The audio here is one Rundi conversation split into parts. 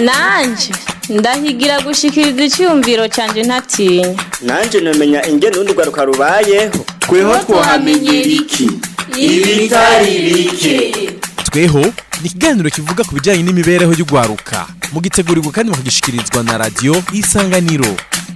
nanje ndahigira gushikiriza icyumviro cyanjye ntatinya nanje namenya ingene urundi rwaruka rubayeho tweho twahamenyera iki ibitari bike tweho ni ikiganiro kivuga ku bijyanye n'imibereho y'urwaruka mugitegurirwa kandi mukagishikirizwa na radiyo isanganiro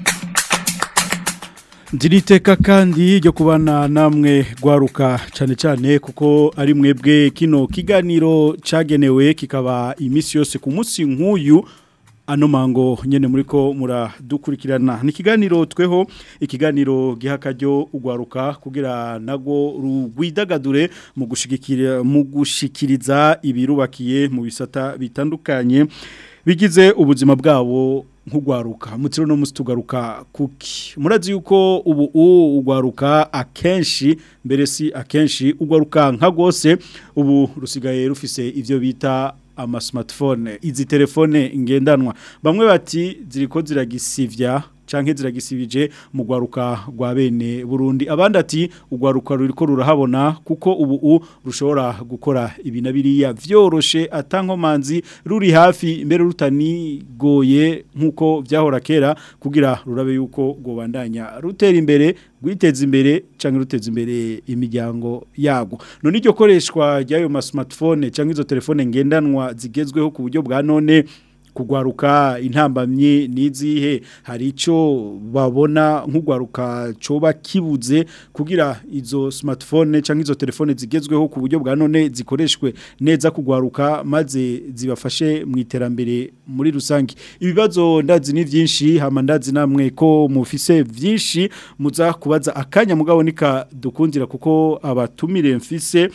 Ndiriteka kandi ryo kubana namwe gwaruka cyane cyane kuko ari mwebwe kino kiganiro cagenewe kikaba imisi yose ku munsi nk'uyu ano mango nyene muriko muradukurikirana ni ikiganiro tweho ikiganiro gihakaryo ugwaruka kugira nago rugwidagadure mu gushigikira mu gushikiriza ibirubakiye mu bisata bitandukanye bigize ubuzima bwabo nk'ugwaruka mutiro no musitugaruka kuki murazi yuko ubu ugwaruka akenshi mbere si akenshi ugwaruka nka gose ubu rusigaye rufise ivyo bita ama smartphone izi telefone ngendanwa bamwe bati ziriko ziragisivya canke ziragisibije mu gwaruka rwa bene Burundi abandi ati ugwaruka ruriko rurahabona kuko ubu u rushobora gukora ibina biriya vyoroshe atankomanzi ruri hafi mbere rutanigoye nkuko vyahora kera kugira rurabe yuko gobandanya rutera imbere gwiteza imbere canke ruteza imbere imiryango yago none iryo koreshwa ryayo ma smartphone canke izo telefone ngendanwa zigezweho ku buryo bwa none kugwaruka intambamye nizihe hari ico babona nk'ugwaruka coba kibuze kugira izo smartphone canke izo telefone zigezweho ku buryo bwa none zikoreshwe neza kugwaruka maze zibafashe mu iterambere muri rusangi ibibazo ndazi ni vyinshi hama ndazi namwe ko mufise vyinshi muza kubaza akanya mugabo nika dukundira kuko abatumire mfise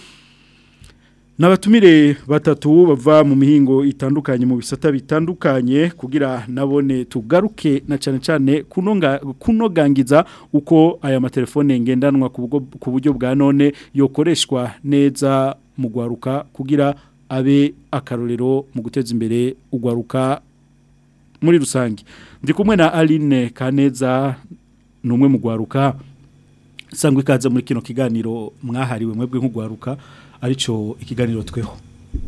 Nabatumire batatu bava mu mihingo itandukanye mu bisata bitandukanye kugira nabone tugaruke na cyane cyane kunonga kunogangiza uko aya matelefone ngendanwa ku buryo bwa none yokoreshwa neza mu gwaruka kugira abe akarorero mu guteza imbere ugwaruka muri rusange ndi kumwe na Aline Kaneza numwe mu gwaruka sangwe ikaze muri kino kiganiro mwahariwe mwebwe nk'ugwaruka arico ikiganiro tweho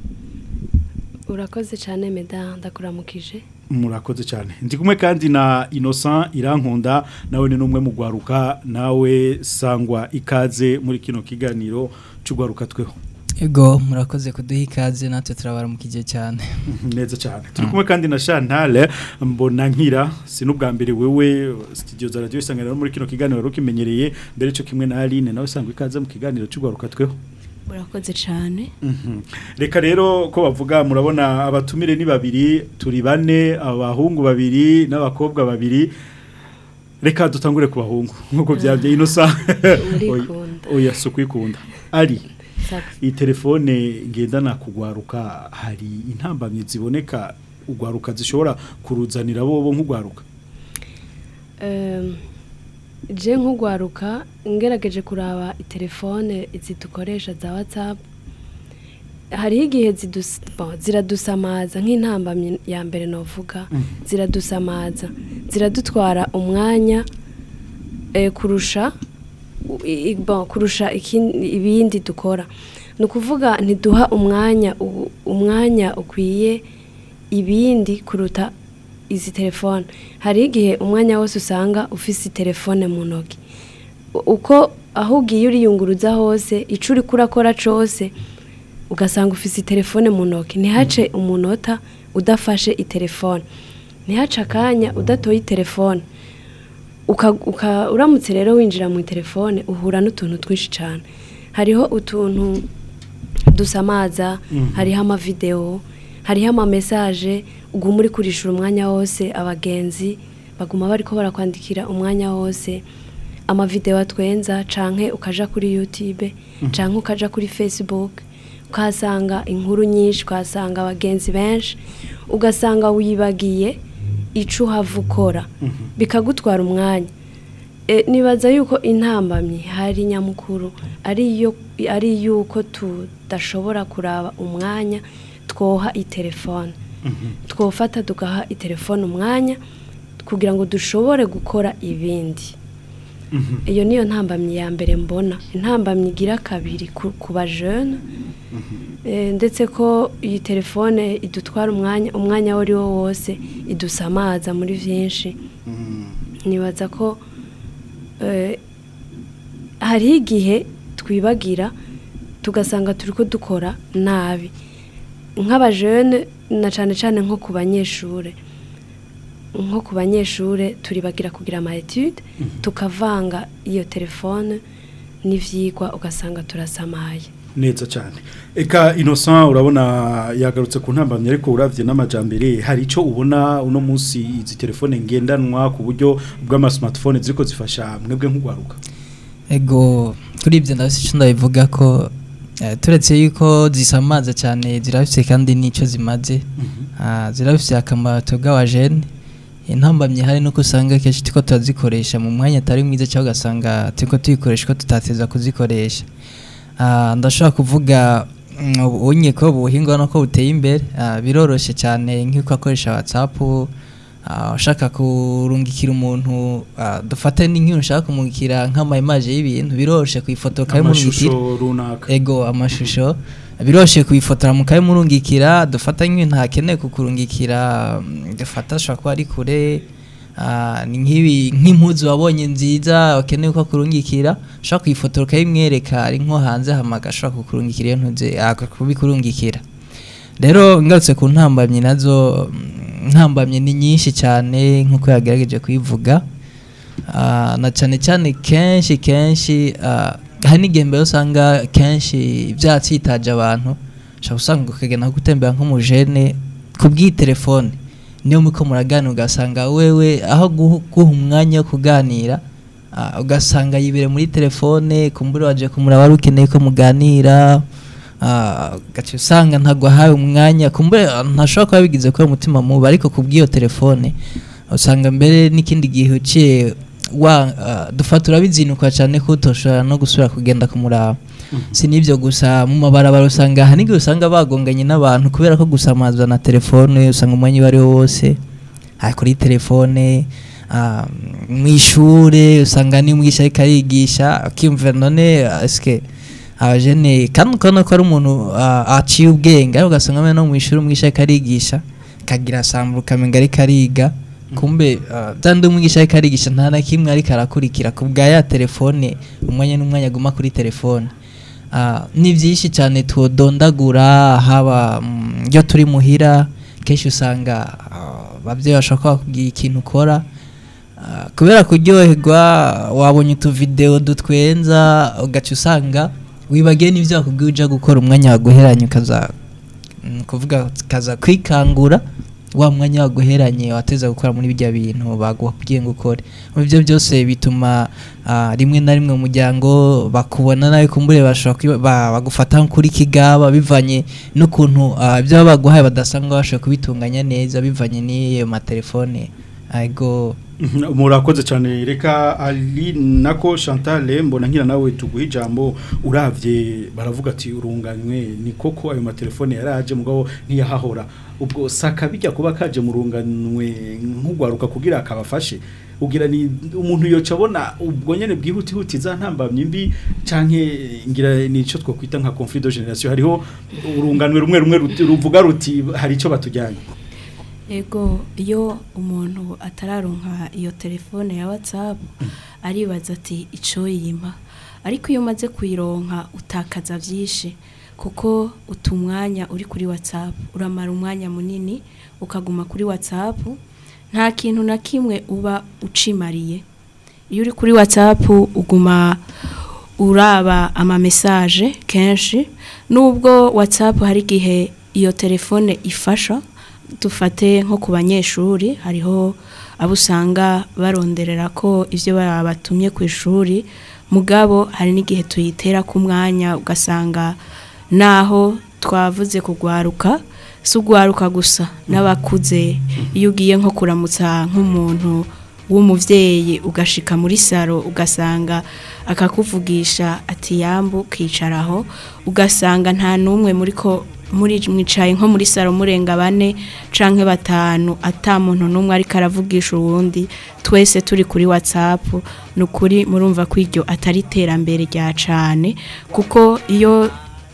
urakoze cyane meda ndakuramukije murakoze cyane ndi kumwe kandi na Innocent irankunda nawe ni numwe mu gwaruka nawe sangwa ikaze muri kino kiganiro cy'ugwaruka tweho Ego murakoze kuduha ikaze natwe turabara mu kije cyane neza cyane turi kumwe kandi na Chantal mbona nkira sinubwa mbere wewe studio za radio isanganiro muri kino kiganiro rukimenyereye mbere cyo kimwe na Aline nawe sangwa ikaze mu kiganiro cy'ugwaruka tweho murakoze cyane reka rero ko bavuga murabona abatumire ni babiri turi bane abahungu babiri n'abakobwa babiri reka dutangure ku bahungu nk'uko byabye inosa oya si ukwikunda ari iyi telefone ngendana kugwaruka hari intambamyi ziboneka ugwaruka zishobora kuruzanira bo nk'ugwaruka je nk'ugwaruka ngerageje kuraba itelefone zidukoresha za whatsapp hariho igihe ziradusamaza nk'intambamyi ya mbere novuga ziradusamaza ziradutwara umwanya kurusha kurusha ibindi dukora ni ukuvuga ntiduha umwanya umwanya ukwiye ibindi kuruta izi telefone hari igihe umwanya wose usanga ufise telefone mu ntoki uko aho ugiye uriyunguruza hose icyo uri kurakora cyose ugasanga ufise telefone mu ntoki ntihace umunota udafashe itelefone ntihace akanya udatoye telefone uramutse rero winjira mu telefone uhura n'utuntu twinshi cyane hariho utuntu dusamaza hariho amavidewo hariho amamesaje uguma uri kurishura umwanya wose abagenzi baguma bari ko barakwandikira umwanya wose amavidewo atwenza canke ukaja kuri youtube canke ukaja kuri facebook ukahasanga inkuru nyinshi ukahasanga abagenzi benshi ugasanga wibagiye ico uhava ukora bikagutwara umwanya nibaza yuko intambamyi hari nyamukuru ari yuko tudashobora kuraba umwanya twoha itelefone twofata tugaha itelefone umwanya kugira ngo dushobore gukora ibindi iyo niyo ntambamyi ya mbere mbona intambamyi igira kabiri ku, ku bajene Eh, ndetse ko iyi telefone idutwara umwanya umwanya wo ari wo wose idusamaza muri byinshi nibaza ko eh, hariho igihe twibagira tugasanga turi ko dukora nabi nk'abajene na cyane cyane nko ku banyeshure nko ku banyeshure turibagira kugira ama etude tukavanga iyo telefone n'ivyigwa ugasanga turasamaye neza cyane eka innocent urabona yagarutse ku ntambamye ariko uravye n'amajambere hari ico ubona uno munsi izi telefone ngendanwa ku buryo bw'ama smartphone ziriko zifasha mwebwe nk'ugwaruka ego kuri ibyo ndabona icyo ndabivuga ko eh, turetse yuko zisamaza cyane zirafise kandi n'icyo zimaze Ah, zirafise akamaro twebwe abajene intambamye hari nuko usanga kenshi turiko turazikoresha mu mwanya atari mwiza cyangwa ugasanga turiko tuyikoresha ko tutateza kuzikoresha Ah, ndashobora kuvuga mm, ubunye ko ubuhinga no ko buteye imbere ah, biroroshe cyane nk'uko akoresha whatsapp ah, ushaka kurungikira umuntu ah, dufate n'inkuru ushaka kumurikira nk'ama image y'ibintu biroroshe kuyifotora ukabimurungikira amashusho runaka ego amashusho biroshe kuyifotora mukaye murungikira dufata nk'ibintu ntakeneye kukurungikira mm, dufata ashobora kuba ari kure ah, ni nk'ibi nk'impuzu wabonye nziza ukeneye ko akurungikira ushobora kuyifotora ukayimwereka ari nko hanze hamaga ashobora kukurungikira iyo ntuze kubikurungikira rero ngarutse ku ntambamyi nazo mm, ntambamyi ni nyinshi cyane nk'uko yagerageje kuyivuga Ah, na cyane cyane kenshi kenshi ah, hari n'igihe mbere usanga kenshi byatsitaje abantu ushobora usanga ukagenda nko gutembera nk'umujene ku bw'itelefone niyo muko muraganira ugasanga wewe aho guha guha umwanya wo kuganira ah, ugasanga yibere muri telefone kumbura waje kumuraba wari ukeneye ko muganira ah, ugaca usanga ntabwo ahawe umwanya kumbura ntashobora kuba bigize kubera umutima mubi ariko ku bw'iyo telefone usanga mbere n'ikindi gihe uciye wa ah, dufata urabizinukwa cyane ko utoshobora no gusubira kugenda kumuraba si n'ibyo gusa mu mabarabara usanga hari n'igihe usanga bagonganye n'abantu kubera ko gusamazwa na telefone usanga umwanya uwo ari wo wose ah, kuri telefone ah, mu ishure usanga n'umwigisha ariko arigisha akiyumvira none eske abajene kandi ukabona ko ari umuntu ah, aciye ubwenge ariko ugasanga no mu ishuri umwigisha ariko arigisha kagira sambura ukamenga ariko ariga kumbe ah, bya ndi umwigisha ariko arigisha nta na kimwe ariko arakurikira ku bwa ya telefone umwanya n'umwanya aguma kuri telefone Ah, ni byinshi cyane tuwudondagura haba mm, iyo turi muhira kenshi usanga ah, ababyeyi bashobora kuba bakubwira ikintu ukora Ah, kubera kuryoherwa wabonye utuvidewo dutwenza ugaca usanga wibagiwe n'ibyo bakubwiye ujya gukora umwanya waguheranye ukaza mm, kuvuga ukaza kwikangura wa mwanya waguheranye wateza gukora muri bijya bintu bagubwiye ngo ukore Muri ibyo byose bituma ah, rimwe na rimwe mu muryango bakubona nawe kumbure bashobora kwiba- ba- bagufata kuri kigaba bivanye n'ukuntu ah, ibyo baba baguhaye badasanga bashobora kubitunganya neza bivanye n'iyo matelefone ego Mhm, murakoze cyane reka ali nako Chantal mbona nkira nawe tuguha ijambo uravye baravuga ati urunganywe ni koko ayo matelefone yaraje mugabo ntiyahahora ubwo saka bijya kuba kaje mu runganywe nk'ugwaruka kugira akabafashe ugira ni umuntu yoca abona ubwo nyene bwihuti huti za ntambamye mbi canke ngira ni ico twokwita nka conflit de generation hariho urunganwe rumwe rumwe ruti- ruvuga ruti hari ico batujyanye ego iyo umuntu atararonka iyo telefone ya watsapu aribaza ati icyo yima ariko iyo umaze kuyironka utakaza byinshi kuko uta umwanya uri kuri watsapu uramara umwanya munini ukaguma kuri watsapu nta kintu na kimwe uba ucimariye iyo uri kuri watsapu uguma uraba amamesaje kenshi nubwo watsapu hari igihe iyo telefone ifasha dufate nko ku banyeshuri hariho abo usanga baronderera ko ibyo batumye ku ishuri mugabo hari n'igihe tuyitera ku mwanya ugasanga naho twavuze kugwaruka si ugwaruka gusa n'abakuze iyo ugiye nko kuramutsa nk'umuntu w'umubyeyi ugashika muri saro ugasanga akakuvugisha ati yambu ukicaraho ugasanga nta n'umwe muri ko muri mwicaye nko muri saro murenga bane canke batanu ata muntu n'umwe ariko aravugisha uwundi twese turi kuri whatsapp ni ukuri murumva ko iryo atari iterambere rya cane kuko iyo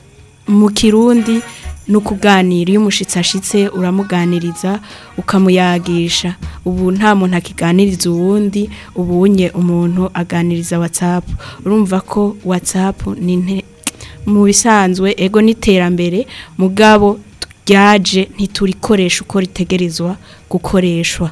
mu kirundi ni ukuganira iyo umushyitsi ashitse uramuganiriza ukamuyagisha ubu nta muntu akiganiriza uwundi ubunye umuntu aganiriza watsapu urumva ko watsapu ni inte- mu bisanzwe ego n'iterambere mugabo ryaje ntiturikoresha uko ritegerezwa gukoreshwa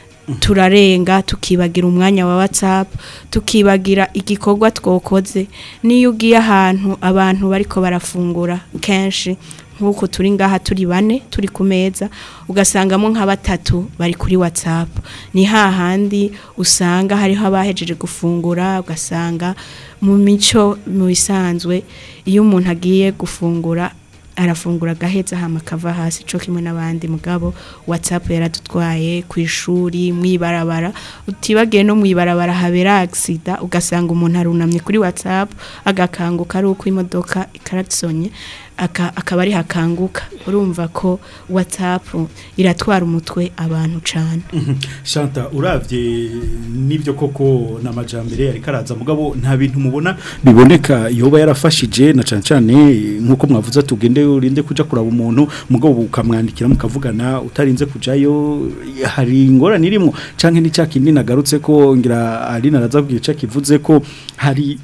turarenga tukibagira umwanya wa whatsapp tukibagira igikorwa twokoze niyo ugiye ahantu abantu bariko barafungura kenshi nk'uko turi ngaha turi bane turi ku meza ugasangamo nka batatu bari kuri whatsapp ni hahandi usanga hariho abahejeje gufungura ugasanga mu mico mu bisanzwe iyo umuntu agiye gufungura arafungura agaheza hama akava hasi co kimwe n'abandi mugabo whatsapp yaradutwaye ku ishuri mwibarabara utibagiye no mwibarabara habera accident ugasanga umuntu arunamye kuri whatsapp agakanguka ari uko imodoka ikaratsonye aka- akaba ari hakanguka urumva ko whatsapp iratwara umutwe abantu cane shanta uravye n'ibyo koko n'amajambere ariko araza mugabo nta bintu mubona biboneka yoba yarafashije na cane cane nk'uko mwavuze tugende urinde kuja kuraba umuntu mugabo ukamwandikira mukavugana utarinze kujayo hari ingorane irimo canke ni kindi nagarutse ko ngira Aline araza kugira ico kivuze ko hari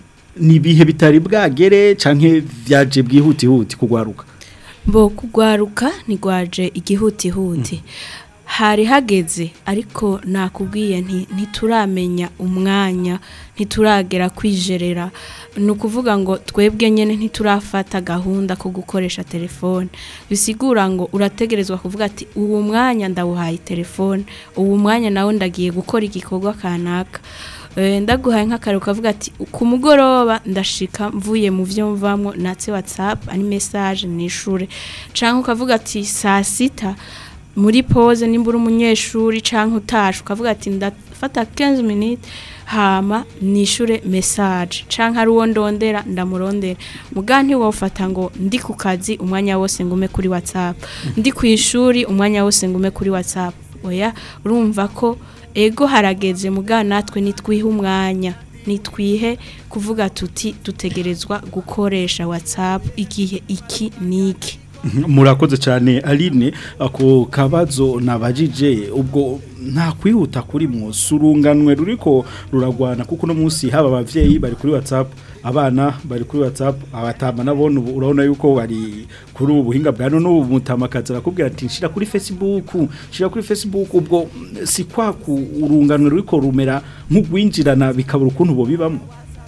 nibihe bitari bwagere canke vyaje bwihutihuti kugwaruka Bo kugwaruka ntigwaje igihutihuti hari hageze ariko nakubwiye nti ntituramenya umwanya ntituragera kwijerera ni ukuvuga ngo twebwe nyine ntiturafata gahunda ko gukoresha telefone bisigura ngo urategerezwa kuvuga ati uwo mwanya ndawuhaye telefone uwo mwanya nawe ndagiye gukora igikorwa kanaka Eh, ndaguhaye nk'akaro kavuga ati ku mugoroba ndashika mvuye mu byo mvamwo natse whatsapp ari message nishure canke ukavuga ati saa sita muri pause nimba uri umunyeshuri canke utashe ukavuga ati ndafata 15 minutes hama nishure message canke ari uwo ndondera ndamurondera muga ntiwofata ngo ndi ku kazi umwanya wose ngume kuri whatsapp ndi ku ishuri umwanya wose ngume kuri whatsapp oya urumva ko ego harageze muga natwe nitwihe umwanya nitwihe kuvuga tuti dutegerezwa gukoresha whatsapp igihe iki niki murakoze cyane aline ako kabazo nabajije ubwo nta kwihuta kuri mwose urunganwe ruriko ruragwana kuko uno munsi haba abavyeyi bari kuri whatsapp abana bari kuri whatsapp abatama nabone ubu urabona yuko bari kuri ubu buhinga bwa none ubu mutamakazi arakubwira ati nshira kuri facebook nshira kuri facebook ubwo mm, si kwa ku urunganwe ruriko rumera nk'ugwinjirana bikabura ukuntu bo bibamo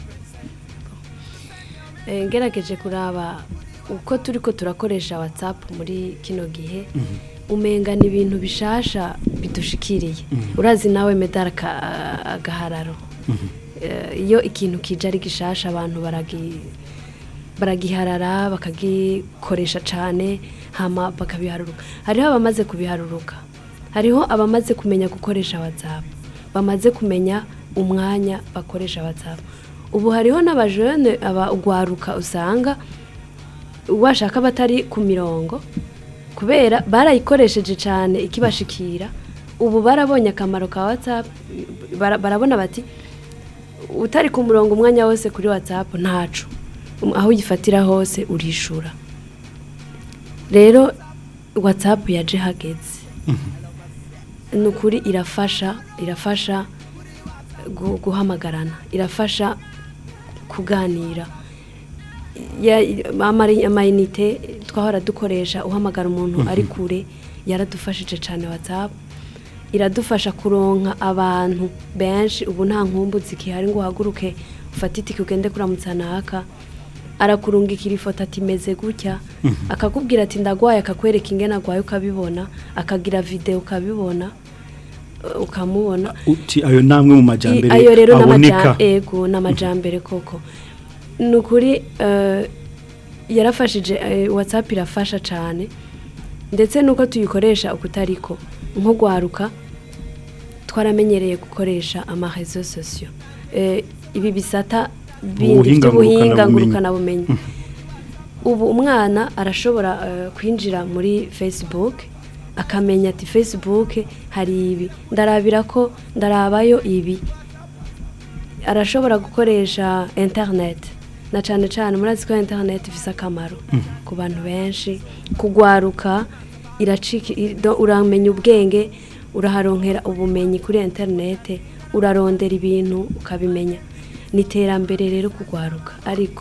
Eh, ngerageje kuraba uko turi ko turakoresha whatsapp muri kino gihe umenga ni ibintu bishasha bidushikiriye urazi nawe medal ka- agahararo Eh, iyo ikintu kije ari gishasha abantu baragi baragiharara bakagikoresha cyane hama bakabiharuruka hariho abamaze kubiharuruka hariho abamaze kumenya gukoresha whatsapp bamaze kumenya umwanya bakoresha whatsapp ubu hariho n'abajene abagwaruka usanga washaka batari ku mirongo kubera barayikoresheje cyane ikibashikira ubu barabonye akamaro ka whatsapp bara- barabona bati utari ku murongo umwanya wose kuri whatsapp ntacu Um, aho uyifatira hose urishura rero whatsapp yaje hageze ni ukuri irafasha irafasha gu- guhamagarana irafasha kuganira Ya- amari- amayinite twahora dukoresha uhamagara umuntu ari kure yaradufashije cyane whatsapp iradufasha kuronka abantu benshi ubu nta nkumbu zikihari ngo uhaguruke ufate itike ugende kuramutsa naka arakurungikira ifoto ati meze gutya akakubwira ati ndagwaye akakwereka ingene agwaye ukabibona akagira video ukabibona uh, ukamubona uti ayo namwe mu majambere I- ayo rero aboneka n'amajambere ego n'amajambere koko ni ukuri eh, yarafashije eh, whatsapp irafasha cyane ndetse nuko tuyikoresha ukutariko nko gwaruka twaramenyereye gukoresha amarezo sosiyo ibi bisata bindi Ubuhinga by'ubuhinga ngurukanabumenyi. ngurukanabumenyi ubu umwana arashobora eh, kwinjira muri facebook akamenya ati facebook hari ibi ndarabira ko ndarabayo ibi arashobora gukoresha internet na cyane cyane murazi ko internet ifite akamaro ku bantu benshi kugwaruka iracika i- do- uramenya ubwenge uraharonkera ubumenyi kuri internet urarondera ibintu ukabimenya ni iterambere rero kugwaruka ariko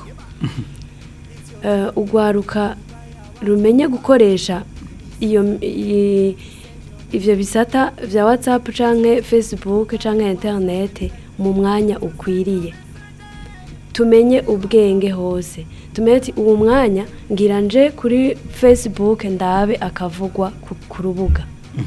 eh, ugwaruka rumenye gukoresha iyo i- ivyo bisata vya whatsapp canke facebook canke internet mu mwanya ukwiriye tumenye ubwenge hose tumenye ati uwo mwanya ngira nje kuri facebook ndabe akavugwa ku, ku rubuga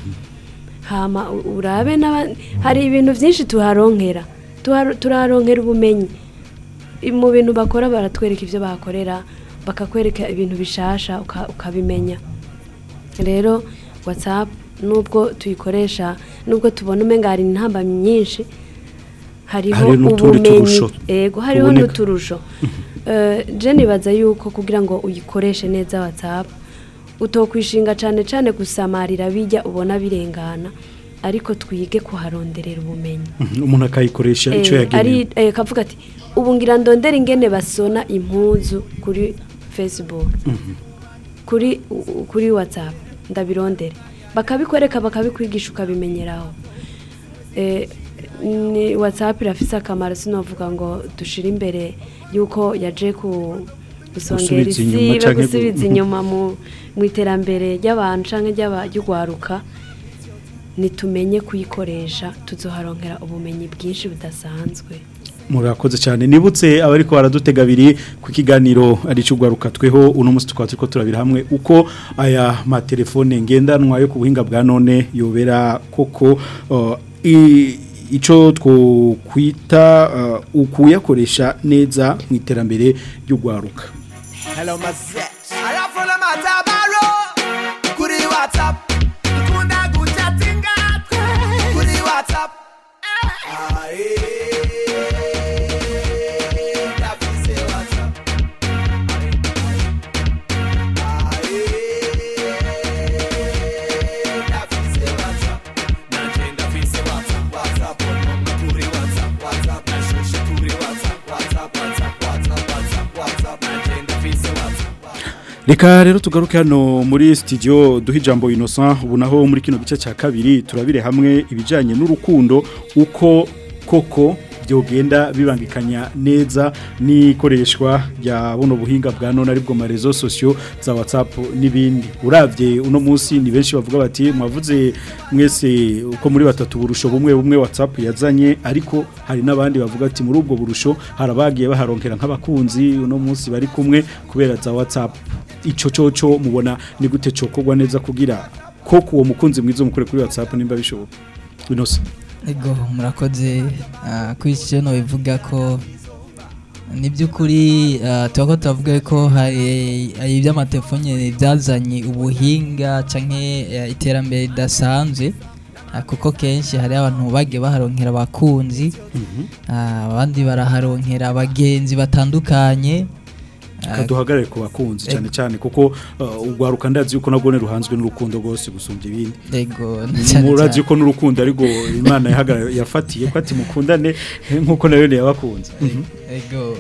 hama u- urabe n'abandi hari ibintu byinshi tuharonkera Tuharo- turaharonkera ubumenyi I- mu bintu bakora baratwereka ibyo bakorera bakakwereka ibintu bishasha uka- ukabimenya rero whatsapp nubwo tuyikoresha nubwo tubona umenga hari intambamyi nyinshi hariho Hari n'utundi ubumenyi turusho ego hariho tuboneka. n'uturusho Eh, je nibaza yuko kugira ngo uyikoreshe neza whatsapp utokwishinga cyane cyane gusamarira bijya ubona birengana ariko twige kuharonderera ubumenyi Mhm, umuntu akayikoresha icyo Eh, yagenewe ari eh, kavuga ati ubu ngira ndondera ingene basona impuzu kuri facebook kuri u- u- kuri whatsapp ndabirondere bakabikwereka bakabikwigisha ukabimenyeraho Eh, ni whatsapp irafise akamaro sinovuga ngo dushire imbere yuko yaje ku gusongera Gusubiza inyuma isibe canke gu- gusubiza inyuma mu mu iterambere ry'abantu canke ry'aba- ry'ugwaruka nitumenye kuyikoresha tuzoharonkera ubumenyi bwinshi budasanzwe murakoze cyane nibutse abariko baradutega abiri ku kiganiro ari cy'ugwaruka tweho uno munsi tukaba turiko turabira hamwe uko aya matelefone ngendanwa yo ku buhinga bwa none yobera koko uh, i- ico twokwita uh, ukuyakoresha neza mu iterambere ry'ugwaruka Hello, my set. I am from the Matabaro. Kuri WhatsApp. Kunda kuchatinga. Kuri WhatsApp. Aye. Ndafise WhatsApp. Aye. Ndafise WhatsApp. Nanje ndafise WhatsApp. WhatsApp ononga kuri WhatsApp. WhatsApp nashushe kuri WhatsApp. WhatsApp, WhatsApp, WhatsApp, WhatsApp, WhatsApp. Nanje ndafise WhatsApp. Reka rero tugaruke hano muri studio duha ijambo Innocent ubu naho muri kino gice cya kabiri turabire hamwe ibijyanye n'urukundo uko koko byogenda bibangikanya neza n'ikoreshwa rya buno buhinga bwa none aribwo marezo sosiyo za WhatsApp n'ibindi uravye uno munsi ni benshi bavuga bati mwavuze mwese uko muri batatu burusho bumwe bumwe WhatsApp yazanye ariko hari n'abandi bavuga ati muri ubwo burusho harabagiye baharonkera nk'abakunzi uno munsi bari kumwe kubera za WhatsApp ico coco mubona ni gute cokogwa neza kugira ko kuwo mukunzi mwiza mukure kuri WhatsApp nimba bishoboka Innocent ego murakoze ah, kuri iki kintu bivuga ko ni by'ukuri ah, tuba ko tuvuga ko hari hari iby'amatelefone byazanye ubuhinga cyangwa iterambere ridasanzwe ah, kuko kenshi hari abantu bagiye baharonkera abakunzi ah, abandi baraharonkera abagenzi batandukanye ah, kaduhagarare ku bakunzi cyane cyane kuko uh, ugwaruka ndazi yuko nagone ruhanzwe n'urukundo rwose gusumbya ibindi ego na cyane murazi cyane. yuko n'urukundo ariko imana yahagarara yafatiye ko ati mukundane nkuko nayo yabakunze ego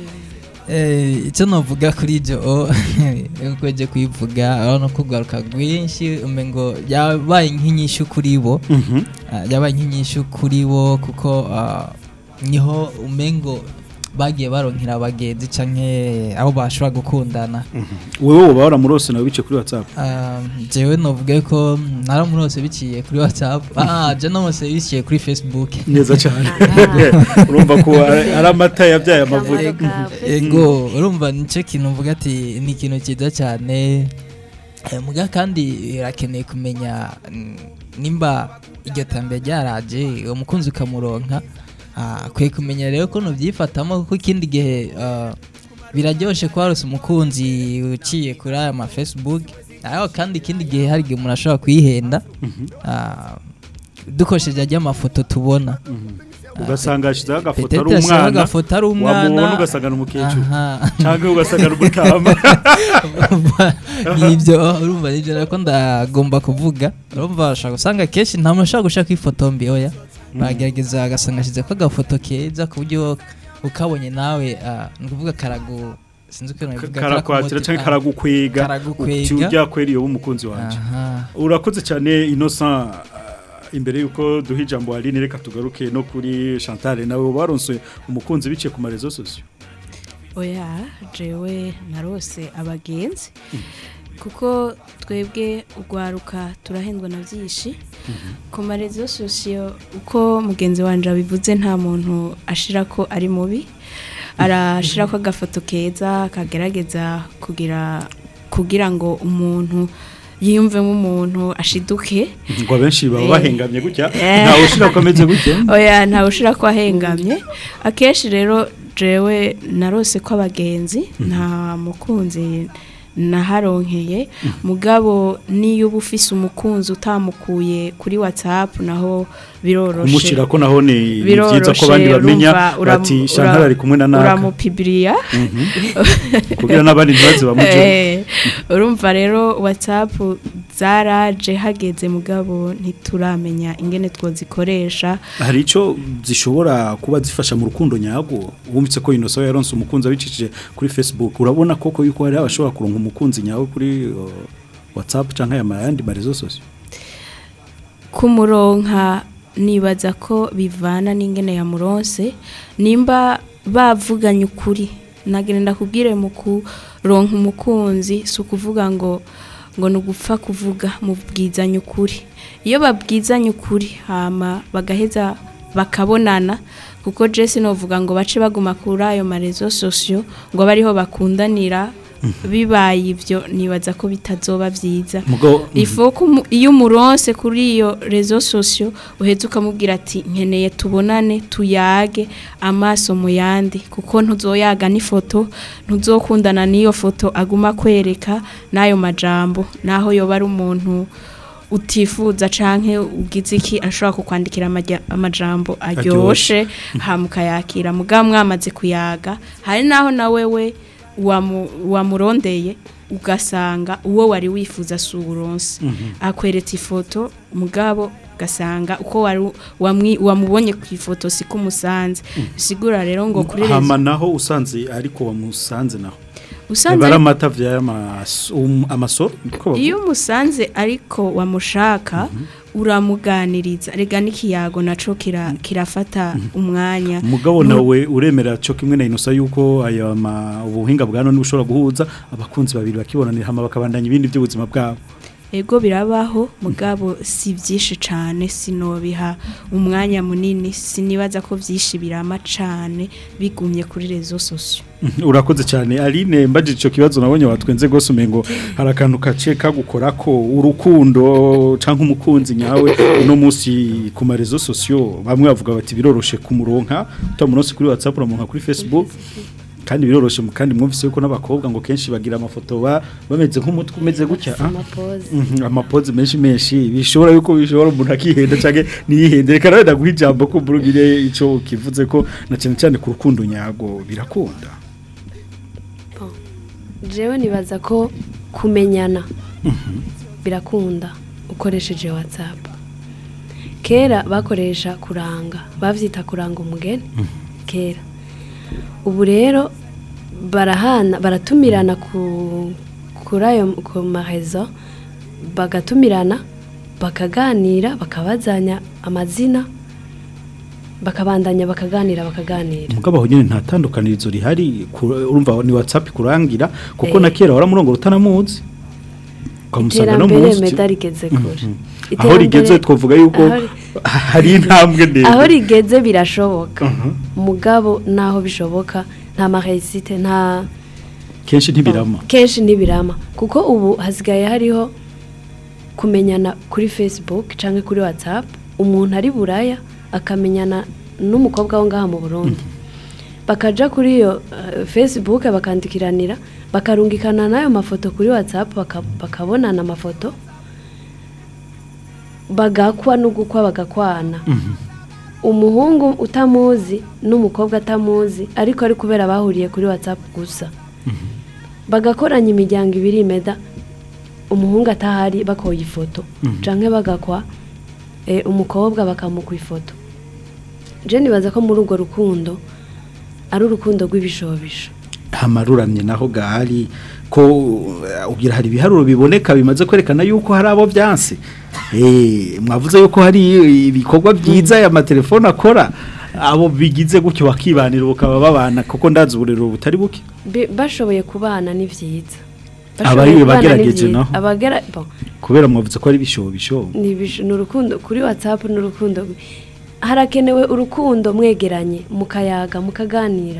Eh, icyo navuga kuri ibyo uko ujye kuyivuga urabona ko ugaruka rwinshi umengo yabaye nk'inyishu kuri bo Ah, yabaye nk'inyishu kuri bo kuko ah, niho umengo bagiye baronkera abagenzi canke abo bashobora gukundana wewe uba waramurose nawe bice kuri WhatsApp Ah, jewe novuga ko naramurose biciye kuri whatsapp ah je namose biciye kuri facebook neza cyane urumva ko ari ari amata yabyaye amavuta Akamaro ka ego urumva nicyo kintu mvuga ati ni ikintu cyiza cyane Eh, muga kandi irakeneye kumenya mm, nimba iryo tambere ryaraje umukunzi ukamuronka ah, akwiye kumenya rero ko nubyifatamo kuko ikindi gihe ah, biraryoshe ko warose umukunzi uciye kuri aya ma facebook ariko kandi ikindi gihe hari igihe umuntu ashobora kuyihenda ah, dukoresheje ajya amafoto tubona ugasanga yashyizeho agafoto Petete ari yashyizeho umwana agafoto ari umwana. wamubona ugasanga ni umukecuru Aha. cyangwa ugasanga ni umutama nibyo urumva nibyo nako ndagomba kuvuga urumva bashaka usanga kenshi nta muntu ashobora gushaka ifoto mbi oya bagerageza agasanga ashyize ko agafoto keza ku buryo ukabonye nawe ah, ni ukuvuga karagu sinzi uko nabivuga karakwatira cyangwa karagukwega Karagukwega. uti ujya kwera iyo umukunzi wanjye aha urakoze cyane innocent uh, imbere yuko duha ijambo Aline reka tugaruke no kuri Chantal nawe baronse umukunzi biciye ku marezo sosio oya jewe narose abagenzi kuko twebwe urwaruka turahendwa na byinshi ku marezo sosiyo uko mugenzi wanjye abivuze nta muntu ashira ko ari mubi arashira ko agafoto keza kagerageza kugira kugira ngo umuntu yiyumvemo umuntu ashiduke ngo abenshi baba Eh. bahengamye gutya Eh. ntawe ushira ko ameze gutya oya ntawe ushira ko ahengamye akenshi rero jewe narose ko abagenzi nta mukunzi naharonkeye mugabo niyo uba ufise umukunzi utamukuye kuri whatsapp naho biroroshe kumushyira ko naho ni ni byiza ko biroroshe abandi bamenya urumva uramu- bati ura- Chantal ari kumwe na naka uramupibiriya kugira n'abandi ntibaze bamuje Eh, urumva rero whatsapp zaraje hageze mugabo ntituramenya ingene twozikoresha hari icyo zishobora kuba zifasha mu rukundo nyarwo wumvise ko Innocent yaronse umukunzi abicishije kuri Facebook urabona koko yuko hari abashobora kuronka umukunzi nyawe kuri uh, WhatsApp cyangwa aya yandi marezo sosio kumuronka nibaza ko bivana n'ingene yamuronse nimba bavuganye ukuri nagenda kubwire mu kuronka umukunzi si ukuvuga ngo ngo ni ugupfa kuvuga mubwizanye ukuri iyo babwizanye ukuri hama bagaheza bakabonana kuko jesi novuga ngo bace baguma kuri ayo marezo sosiyo ngo abe ariho bakundanira bibaye ibyo nibaza ko bitazoba byiza Mugabo- ifo ko umu- iyo umuronse kuri iyo rezo sosiyo uhetse ukamubwira ati nkeneye tubonane tuyage amaso mu yandi kuko ntuzoyaga n'ifoto ntuzokundana n'iyo foto aguma kwereka n'ayo majambo naho yoba ari umuntu utifuza canke ugize iki ashobora kukwandikira amajya- amajambo aryoshe hamukayakira mugabo mwamaze kuyaga hari naho na wewe wamu- wamurondeye ugasanga uwo wari wifuza si uburonse akweretse ifoto mugabo ugasanga uko wari wamwi- wamubonye ku ifoto si ko umusanze bisigura rero ngo kuri hama rezo naho usanze ariko wamusanze naho usanze bara ari- amata vya amasoro niko bavuga. iyo umusanze ariko wamushaka uramuganiriza rega n'ikiyago naco kira- kirafata umwanya umugabo Nu- nawe uremera cyo kimwe na Innocent yuko aya ma- ubuhinga bwa none bushobora guhuza abakunzi babiri bakibonanira hama bakabandanya ibindi by'ubuzima bwabo ego birabaho mugabo si byinshi cyane sinobiha umwanya munini sinibaza ko byinshi birama cyane bigumye kuri rezo sosiyo urakoze cyane Aline mbajije icyo kibazo nabonye watwenze gose umengo hari akantu kace kagukora ko urukundo canke umukunzi nyawe uno munsi ku marezo sosio bamwe bavuga bati biroroshe kumuronka utamuronse kuri WhatsApp uramuronka kuri Facebook kandi biroroshe mu- kandi mwumvise yuko n'abakobwa ngo kenshi bagira amafoto ba bameze nk'umutwe umeze gutya ah? amapoze Mhm, amapozi menshi menshi bishobora yuko bishobora umuntu akihenda canke niyihende reka nawe ndaguha ijambo ko mburugire ico kivuze ko na cyane cyane ku rukundo nyago birakunda jewe nibaza ko kumenyana birakunda ukoresheje whatsapp kera bakoresha kuranga bavyita kuranga umugeni kera ubu rero barahana baratumirana ku kuri ayo ku marezo bagatumirana bakaganira bakabazanya amazina bakabandanya bakaganira bakaganira mugabo aho nyene nta tandukanirizo rihari ku- urumva ni WhatsApp kurangira kuko Eh. na kera waramurongora utanamuzi ukamusanga no iterambere muzi meda rigeze kure aho rigeze Iterambere- twovuga yuko aho ri- hari intambwe ndende aho rigeze birashoboka mugabo naho bishoboka nta maresite nta kenshi ntibirama kenshi ntibirama kuko ubu hasigaye hariho kumenyana kuri facebook cyangwa kuri whatsapp umuntu ari buraya akamenyana n'umukobwa wo ngaha mu burundi bakaja kuri iyo eh, facebook bakandikiranira bakarungikana n'ayo mafoto kuri whatsapp baka- bakabonana amafoto bagakwa no gukwa bagakwana umuhungu utamuzi n'umukobwa atamuzi ariko ari kubera bahuriye kuri whatsapp gusa bagakoranya imiryango ibiri imeda umuhungu atahari bakoye ifoto canke bagakwa eh, umukobwa bakamukwa ifoto je nibaza ko muri urwo rukundo ari urukundo rw'ibishobisho hamaruramye naho gahari ko uh, ugira hari ibiharuro biboneka bimaze kwerekana yuko hari abo byanse eh mwavuze yuko hari ibikorwa byiza ya matelefone akora abo bigize gutyo bakibanira bakaba babana kuko ndazi uburero butari buke Bi- bashoboye kubana ni vyiza Abari Bashoboye kubana ni bagerageje vyiza. naho. abagera bon, kubera mwavuze ko ari bishobisho ni ibish- ni urukundo kuri whatsapp ni urukundo rwi- harakenewe urukundo mwegeranye mukayaga mukaganira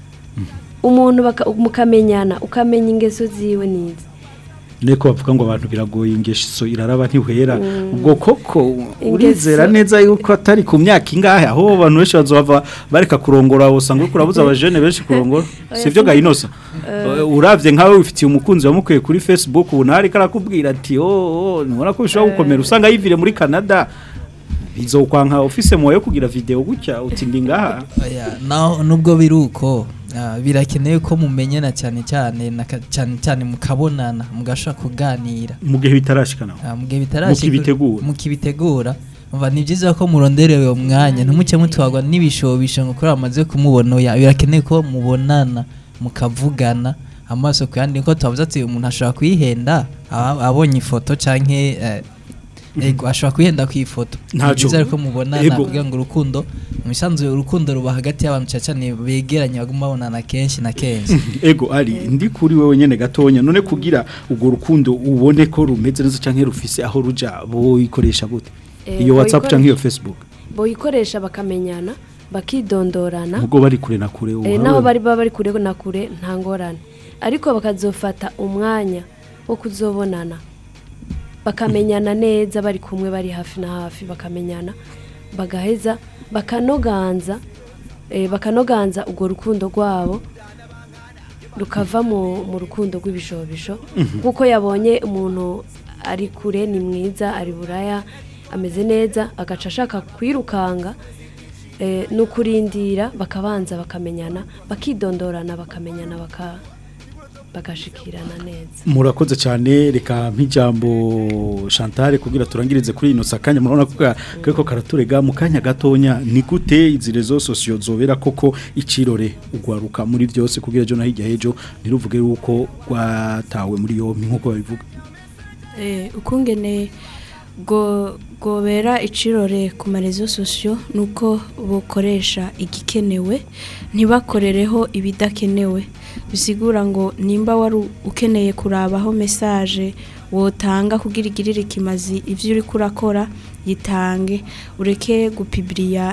umuntu baka- mukamenyana ukamenya ingeso ziwe nizi Neko bavuga ngo abantu biragoye ingeso iraraba ntihwera ubwo koko urizera Ingeso- neza yuko atari ku myaka ingahe aho abantu benshi bazova bareka kurongora usanga uriko urabuza abajene benshi kurongora sivyo gahinosa uravye nkawe wifitiye umukunzi wamukuye kuri Facebook ubu ntari karakubwira ati oh oh nibona ko bishobora gukomera usanga yivire muri Canada bizokwanka office moyo kugira video gutya uti ndi ngaha Oya, naho nubwo biri uko ah, birakenewe ko mumenyana cyane cyane na ka- cyane cyane mukabonana mugashobora kuganira mu gihe bitarashikana Ah, mu gihe bitarashika Mukibitegura. mukibitegura umva ni byiza ko muronderewe uwo mwanya ntumuke mutwagwa n'ibishobisho ngo kuri amaze kumubona oya birakenewe ko mubonana mukavugana amaso ku yandi ko tubavuze ati umuntu ashobora kwihenda aba- abonye ifoto canke eh, ego ashobora kwihenda ku ifoto Ntaco. Ni byiza ko mubonana Ego. kugira ngo urukundo mu bisanzwe urukundo ruba hagati y'abantu cyane cyane begeranye baguma babonana kenshi na kenshi ego ari ndi kuri wewe nyene gatonya none kugira ubwo rukundo ubone ko rumeze neza canke rufise aho ruja boyikoresha gute Eh, iyo WhatsApp boyikoresha- canke iyo Facebook boyikoresha bakamenyana bakidondorana ubwo bari kure na kure Eh, ubu naho hari- bari baba bari kure na kure nta ngorane ariko bakazofata umwanya wo kuzobonana bakamenyana neza bari kumwe bari hafi na hafi bakamenyana bagaheza bakanoganza eh, bakanoganza urwo rukundo rwabo rukava mu, mu rukundo rw'ibishobisho kuko yabonye umuntu ari kure ni mwiza ari buraya ameze neza agaca ashaka kwirukanga eh, ni ukurindira bakabanza bakamenyana bakidondorana bakamenyana baka bagashikirana neza murakoze cyane reka nk'ijambo Chantal kugira turangirize kuri ino sakanya murabona ko ka- kariko karaturega mu kanya gatonya ni gute izi rezo sosiyo zobera koko icirore ugwaruka muri byose kugira ejo na hirya hejo ntiruvuge yuko rwatawe muri yompi nk'uko babivuga Eh, ukungene go gobera icirore ku marezo sosiyo nuko bukoresha igikenewe ntibakorereho ibidakenewe bisigura ngo nimba wari ukeneye kurabaho message wotanga kugira igirire ikimazi ivyo uri kurakora yitange ureke gupibiriya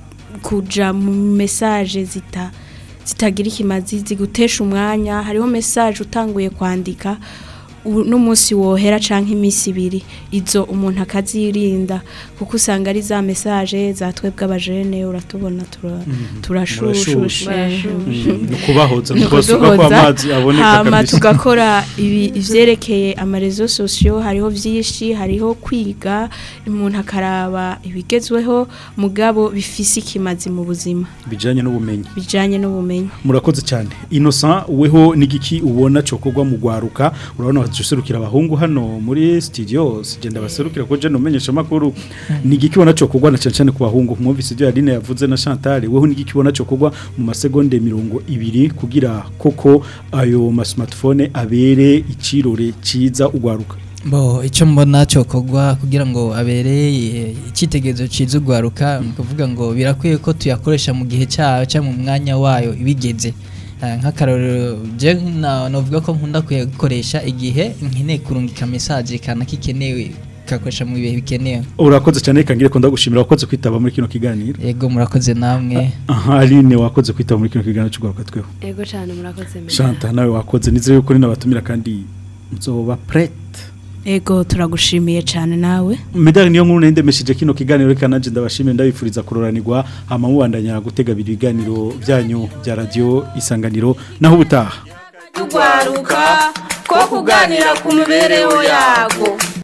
kuja mu message zita zitagira ikimazi zigutesha umwanya hariho message utanguye kwandika u- n'umunsi wohera canke iminsi ibiri izo umuntu akazirinda kuko usanga ari za message za twebwe abajene uratubona tura- turashushushe Barashushe. ni ukubahoza ni Ni ukubasuka ko ukuduhoza, amazi aboneka hama kabisa tugakora ibi ivyerekeye amarezo sosiyo hariho vyinshi hariho kwiga umuntu akaraba ibigezweho mugabo bifise ikimazi mu buzima bijanye n'ubumenyi bijanye n'ubumenyi murakoze cyane innocent weho n'igiki ubona cokorwa mu gwaruka urabona baserukira abahungu hano muri studio sigenda baserukira ko je nomenyesha makuru n'igiki ubona cokorwa na cyane cyane ku bahungu mwumvise ibyo Aline yavuze na Chantal weho n'igiki ubona cokorwa mu masegonde mirongo ibiri kugira koko ayo ma smartphone abere icirore ciza ugwaruka Bo icyo mbona cyokorwa kugira ngo abere eh, icyitegererezo cyiza ugwaruka ni ukuvuga ngo birakwiye ko tuyakoresha mu gihe cyayo cyangwa mu mwanya wayo ibigeze Eh, nk'akarorero je na- navuga ko nkunda kuyakoresha igihe nkeneye kurungika message kana kikenewe kakoresha mu bihe bikenewe urakoze cyane reka ngire ko ndagushimira wakoze kwitaba muri kino kiganiro yego murakoze namwe aha Aline wakoze kwitaba muri kino kiganiro cy'ugwaruka tweho ego cyane murakoze menya Chantal nawe wakoze nizere yuko ni nabatumira kandi nzoba prête ego turagushimiye cyane nawe Medali niyo nkuru nendemesheje kino kiganiro reka nanje ndabashimiye ndabifuriza kuroranirwa hama mubandanya gutega biri biganiro byanyu bya radio isanganiro naho ubutaha tugwaruka ko kuganira ku mibereho yago